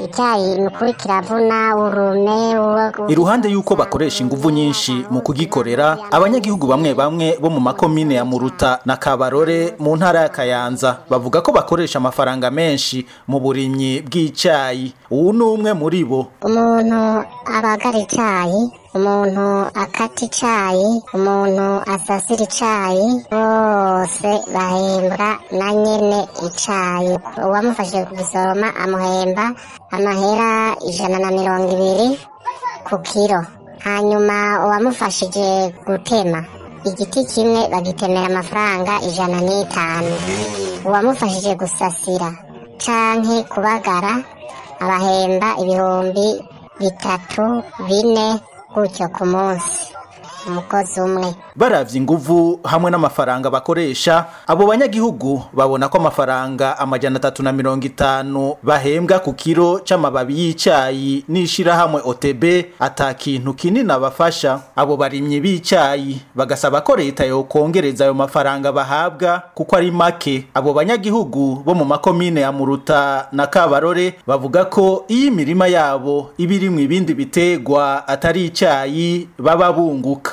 icyayi ni ukuri kiravuna urume uwo- iruhande y'uko bakoresha inguvu nyinshi mu kugikorera abanyagihugu bamwe bamwe bo mu makomine ya muruta na kabarore mu ntara ya kayanza bavuga ko bakoresha amafaranga menshi mu burimyi bw'icayi uwu ni umwe muri bo umuntu abagara icyayi umuntu akata icyayi umuntu asasira icyayi bose bahembwa na nyene icyayi uwamufashije kugisoroma amuhemba amahera ijana na mirongo ibiri ku kiro hanyuma uwamufashije gutema igiti kimwe bagitemera amafaranga ijana n'itanu uwamufashije gusasira canke kubagara abahemba ibihumbi bitatu bine gutyo ku munsi umukozi umwe baravye inguvu hamwe n'amafaranga bakoresha abo banyagihugu babona ko amafaranga amajana atatu na mirongo itanu bahembwa ku kiro c'amababi y'icayi n'ishirahamwe OTB ata kintu kinini abafasha abo barimyi b'icayi bagasaba ko leta yokongereza ayo mafaranga bahabwa kuko ari make abo banyagihugu bo mu makomine ya Muruta na Kabarore bavuga ko iyo imirima yabo iba irimwo ibindi bitegwa atari icayi baba bunguka